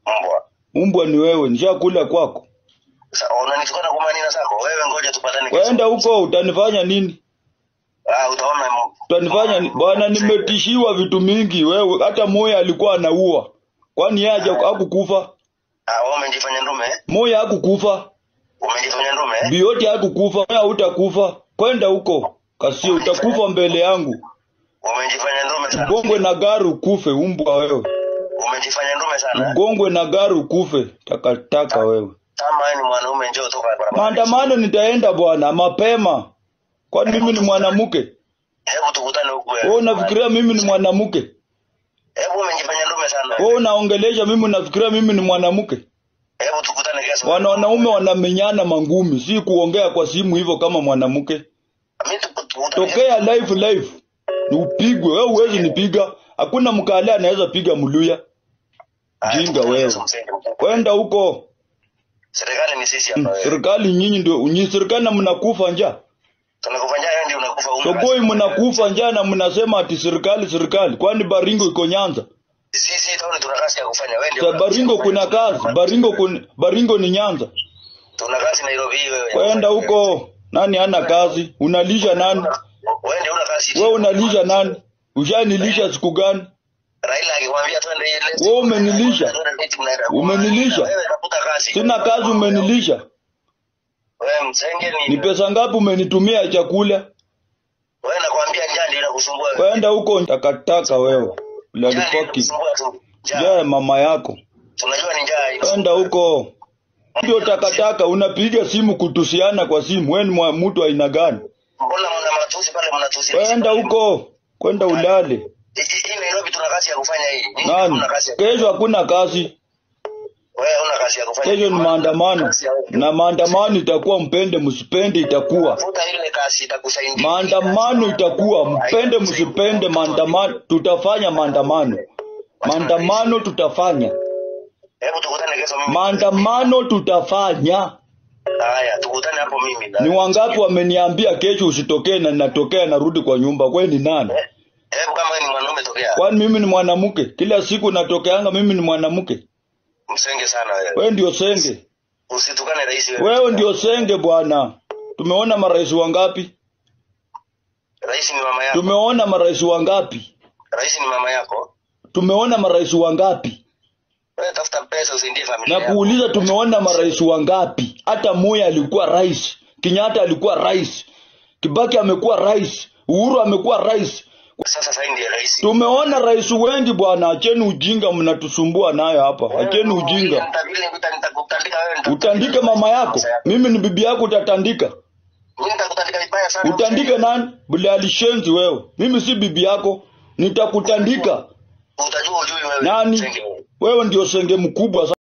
Mbwa. Umbwa ni wewe, nishakula kwako. Sasa unanitukana kwa maneno zako. Wewe ngoja tupatane kesho. Waenda huko utanifanya nini? Ah, utaona m- Utanifanya ni- bwana, nimetishiwa vitu mingi. Wewe hata moya alikuwa anaua, kwani yeye haja- hakukufa? Ah, wewe umejifanya ndume. eh? Moya hakukufa, Umejifanya ndume. eh? Bioti hakukufa, moya hutakufa. Kwenda huko Kasio, utakufa mbele yangu. Umejifanya ndume sana. Ugongwe na gari ukufe, umbwa wewe. Umejifanya ndume sana. eh? Ugongwe na gari ukufe, takataka wewe. Kama wewe ni mwanaume njoo toka barabara. Maandamano nitaenda bwana, mapema. Kwani mimi ni mwanamke? Hebu tukutane huku Wewe wewe. unafikiria mimi ni mwanamke? Hebu umejifanya ndume sana. Wewe unaongelesha mimi unafikiria mimi ni mwanamke? Hebu tukutane kesho. Wana wanaume wanamenyana mangumi, si kuongea kwa simu hivyo kama mwanamke. Mimi tuku- tukutane. Tokea live live. Ni upigwe, wewe huwezi nipiga. Hakuna mkale anaweza piga mluya. Ah, Jinga tukutane wewe. kesho, msenge mkubwa. Kwenda huko. Serikali ni sisi Hmm, hapa wewe. Serikali nyinyi ndio, nyinyi serikali na mnakufa njaa. Tunakufanyia wewe ndio unakufa una Sokoi kazi. mnakufa njaa na mnasema ati serikali serikali. Kwani Baringo iko Nyanza? Sisi tauni tuna kazi ya kufanya wewe ndio. Sa una kazi ya Baringo kufanya. kuna kazi, Baringo kun, Baringo ni Nyanza. Tuna kazi Nairobi hii wewe. Kwenda huko. Nani hana kazi? Unalisha nani? Wewe ndio una kazi. Wewe unalisha nani? Ushanilisha siku gani? Raila akikwambia twende ile. Wewe umenilisha. Umenilisha. Wewe tafuta kazi. Sina kazi umenilisha. Wewe msenge ni. Ni pesa ngapi umenitumia chakula? Wewe nakwambia njaa ndio inakusumbua. wewe. Kwenda huko takataka wewe. Njaa ndio Lalipaki. inakusumbua tu. Njaa. Je, mama yako. Tunajua ni njaa. Kwenda inasumbua. huko. Ndio takataka unapiga simu kutusiana kwa simu. Wewe ni mwa- mtu aina gani? Mbona mna matusi pale mnatusi? Kwenda huko. Kwenda ulale. Hii hii Nairobi tuna kazi ya kufanya hii. Nyinyi Nani? Kuna kazi. ya- Kesho hakuna kazi. Wewe una kazi ya kufanya. Kesho ni maandamano. Kazi ya wewe. Na maandamano itakuwa mpende msipende itakuwa. Tafuta ile kazi itakusaidia. Maandamano itakuwa mpende msipende maandamano tutafanya maandamano. Maandamano tutafanya. Hebu tukutane kesho mimi. Maandamano tutafanya. Haya, tukutane hapo mimi. Ni wangapi wameniambia kesho usitokee na ninatokea narudi kwa nyumba? Wewe ni nani? Hebu kama wewe ni mwanaume tokea. Kwani mimi ni mwanamke? Kila siku natokeanga mimi ni mwanamke. Msenge sana wewe. Wewe ndio senge. Usitukane rais wewe. Wewe ndio senge bwana. Tumeona marais wangapi? Rais ni mama yako. Tumeona marais wangapi? Rais ni mama yako. Tumeona marais wangapi? Wewe tafuta pesa usaidie familia Na yako. kuuliza tumeona marais wangapi? Hata Moi alikuwa rais, Kenyatta alikuwa rais, Kibaki amekuwa rais, Uhuru amekuwa rais. Sasa sasa ndiye rais. Tumeona rais wengi bwana, acheni ujinga mnatusumbua nayo hapa. Acheni ujinga. Nitabili nitakutandika wewe. nita- Utandike mama yako. Mimi ni bibi yako utatandika. Mimi nitakutandika vibaya sana. Utandike nani? Bila alishenzi wewe. Mimi si bibi yako. Nitakutandika. Utajua ujui wewe. Nani? Msenge wewe. Wewe ndio senge mkubwa.